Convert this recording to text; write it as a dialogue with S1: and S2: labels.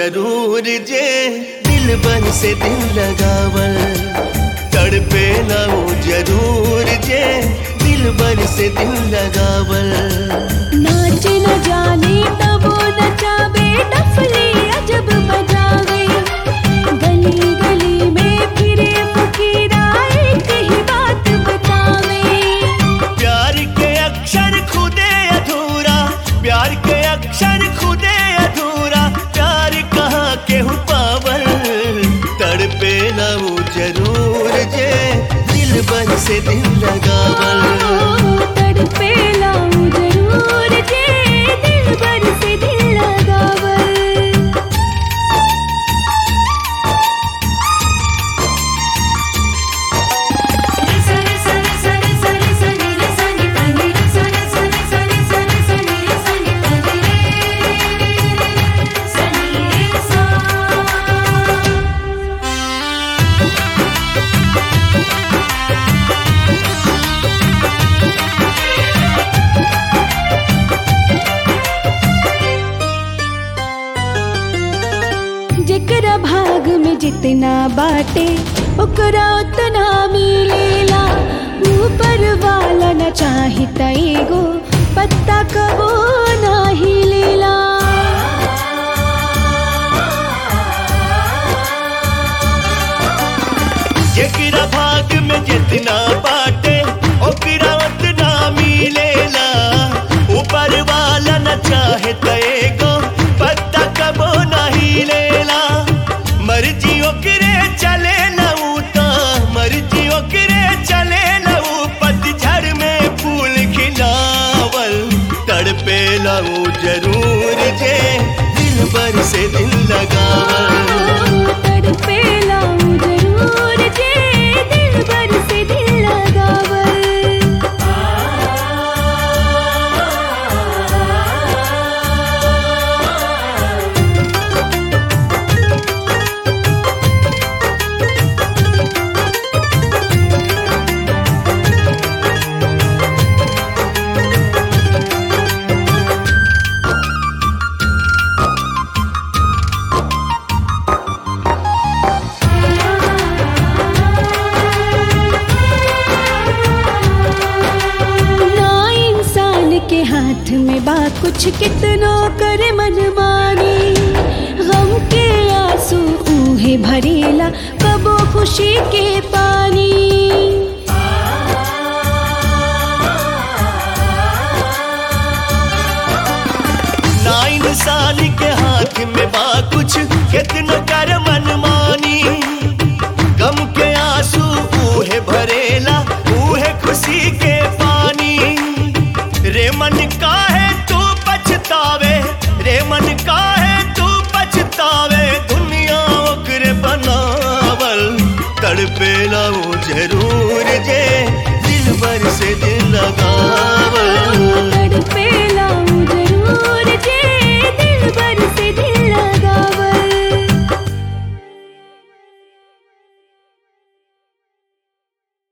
S1: जरूर जे दिल बन से दिल लगावल तड़पे ना वो जरूर जे दिल बन से दिल लगावल
S2: नाच न जाने तबो नचावे डफली अजब बजावे गली गली में फिरे फकीरा एक ही बात बतावे
S1: प्यार के अक्षर खुदे अधूरा प्यार के अक्षर खुदे अधूरा प्यार कहाँ के हूँ पावल तड़पे ना वो जरूर जे दिल बन से दिल लगावल
S2: तड़पे लाऊं जरूर जे दिल भर से दिल लगावल
S3: सरे सरे सरे सरे सरे रे सनी तनी रे सरे सरे सरे सरे सनी रे सनी तनी रे सनी रे सा
S2: जेकरा भाग में जितना बाटे ओकरा उतना मिलेला ऊपर वाला न चाही त एगो पत्ता कबो नाही लेला
S1: जेकरा भाग में जितना बाटे ओकरा उतना मिलेला ऊपर वाला न चाहे त एगो पत्ता कबो नहीं लेला मर्जी ओकरे चले लऊ त मर्जी ओकरे चले लऊ पतझड़ में फूल खिलावल तड़पे लऊ जरूर जे दिल भर से दिल लगावल
S2: तड़पे लाऊं जरूर जे दिल भर से दिल लगावल ना इंसान के हाथ में बा कुछ कितनो करे मनमानी गम के आंसू ऊहे भरेला कबो खुशी के पानी
S1: ना इंसान के हाथ में बा कुछ कितना कर मनमानी गम के आंसू ऊहे भरेला ऊहे खुशी के पानी रे मन का है तू पछतावे रे मन का है तू पछतावे दुनिया ओकरे बनावल तड़पेला वो